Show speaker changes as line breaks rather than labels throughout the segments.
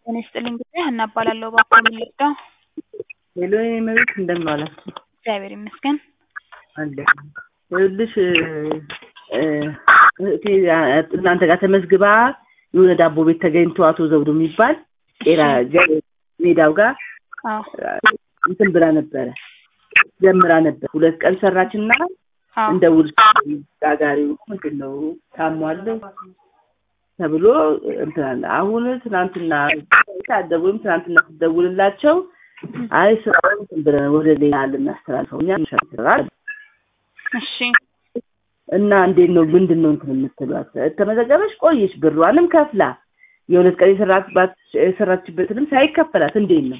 ጤና ይስጥልኝ ጉዳይ ሀና እባላለሁ። እባክዎ ምን ልርዳው?
ሄሎ የኔ መቤት እንደምን ዋላችሁ?
እግዚአብሔር ይመስገን።
አለ ይኸውልሽ እ እህቴ እናንተ ጋር ተመዝግባ የሆነ ዳቦ ቤት ተገኝቶ አቶ ዘውዱ የሚባል ቄራ ገ- ሜዳው ጋር
አዎ
እንትን ብላ ነበረ ጀምራ ነበር። ሁለት ቀን ሰራችና
አዎ
እንደ ውል ጋጋሪው ምንድን ነው ታሟል ተብሎ እንትን አለ። አሁን ትናንትና ታደቡም ትናንትና ስደውልላቸው አይ ስራውን እንትን ብለን ወደ ሌላ ልናስተላልፈው እኛ እንሻገራል
እሺ
እና እንዴት ነው ምንድን ነው እንትን የምትሏት? ተመዘገበች ቆየች፣ ብሯንም ከፍላ የሁለት ቀን የሰራችባት የሰራችበትንም ሳይከፈላት እንዴት ነው?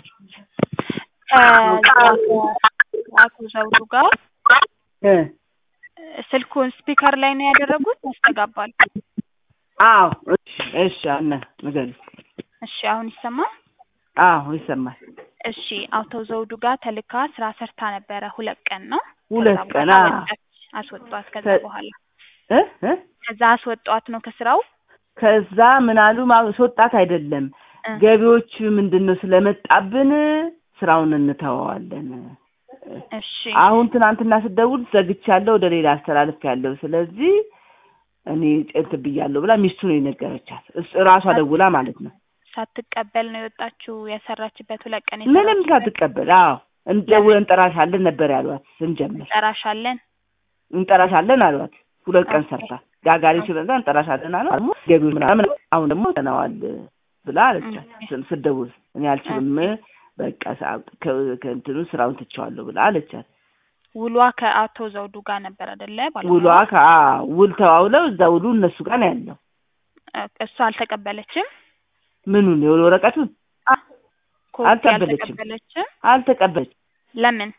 ከአቶ ዘውዱ ጋር
እ
ስልኩን ስፒከር ላይ ነው ያደረጉት ያስተጋባል።
አዎ እሺ እሺ አና ንገሪ።
እሺ አሁን ይሰማል?
አዎ ይሰማል።
እሺ አቶ ዘውዱ ጋር ተልካ ስራ ሰርታ ነበረ። ሁለት ቀን ነው።
ሁለት
ከዛ
ቀን
በኋላ
አዎ
ወጣች። አስወጧት። ከዛ
ከ-
በኋላ
እ እ
ከዛ አስወጧት ነው ከስራው
ከዛ ምን አሉ ማስወጣት አይደለም
እ
ገቢዎች ምንድን ነው ስለመጣብን ስራውን እንተወዋለን።
እሺ
አሁን ትናንትና ስደውል ዘግቻለሁ፣ ወደ ሌላ አስተላልፍ ያለው ስለዚህ እኔ ጭንት ብያለሁ ብላ ሚስቱ ነው የነገረቻት። እስ- እራሷ ደውላ ማለት ነው።
ሳትቀበል ነው የወጣችው። የሰራችበት ሁለት ቀን
ምንም
የሰራችበት
ሳትቀበል አዎ እንደውለን እንጠራሻለን ነበር ያሏት። ስንጀምር
እንጠራሻለን።
እንጠራሻለን አሏት። ሁለት ቀን
ኦኬ።
ሰርታ ጋጋሪ ስለዛ እንጠራሻለን አሏት። ደግሞ ገቢው ምናምን አሁን ደግሞ ተነዋል ብላ አለቻት።
ኦኬ።
ስ- ስደውል እኔ አልችልም በቃ ሰዓት ከ- ከእንትኑ ስራውን ትቼዋለሁ ብላ አለቻት።
ውሏ ከአቶ ዘውዱ ጋር ነበር አይደለ? ባለሙያዋ?
ውሏ ከ- ውል ተዋውለው እዛ ውሉ እነሱ ጋር ነው ያለው።
እ እሷ አልተቀበለችም።
ምኑን የውል ወረቀቱን
ኮፒ
አልተቀበለችም።
አልተቀበለችም።
አልተቀበለች።
ለምን?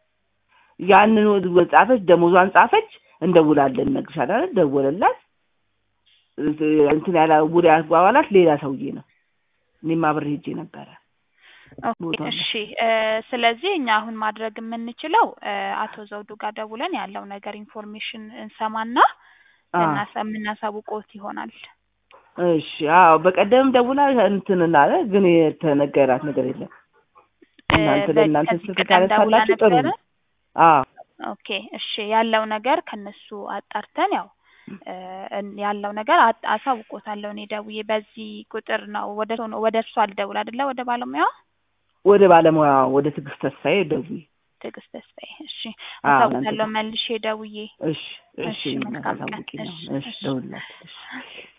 ያንን ወ- ጻፈች፣ ደሞዟን ጻፈች። እንደውላለን እነግርሻለሁ አለ። ደወለላት። እንትን ያላ ውል ያግባባላት ሌላ ሰውዬ ነው። እኔም አብሬ ሄጄ ነበረ።
ኦኬ
ቦታው ላይ።
እሺ። እ ስለዚህ እኛ አሁን ማድረግ የምንችለው እ አቶ ዘውዱ ጋር ደውለን ያለው ነገር ኢንፎርሜሽን እንሰማና
አ
ልናሳ የምናሳውቆት ይሆናል።
እሺ አዎ፣ በቀደም ደውላ እንትን አለ፣ ግን የተነገራት ነገር የለም።
እ
እናንተ
በ-
ለእናንተ
ከዚህ
ስልክ
ቀደም ደውላ
ካነሳላችሁ ጥሩ
ነበረ።
ነው። አዎ
ኦኬ እሺ። ያለው ነገር ከነሱ አጣርተን ያው እ እን- ያለው ነገር አጥ- አሳውቆታለሁ እኔ ደውዬ በዚህ ቁጥር ነው ወደ እሱ ነው ወደ እሱ አልደውል አይደለ ወደ ባለሙያዋ
ወደ ባለሙያ ወደ ትዕግስት ተስፋዬ ደውዪ።
ትዕግስት ተስፋዬ። እሺ
አዎ
አሳውቃለሁ
እናንተ
መልሼ ደውዬ።
እሺ እሺ
እሺ መልካም ቀን።
ታሳውቂ ነው።
እሺ
እሺ
እሺ
ደውልላት። እሺ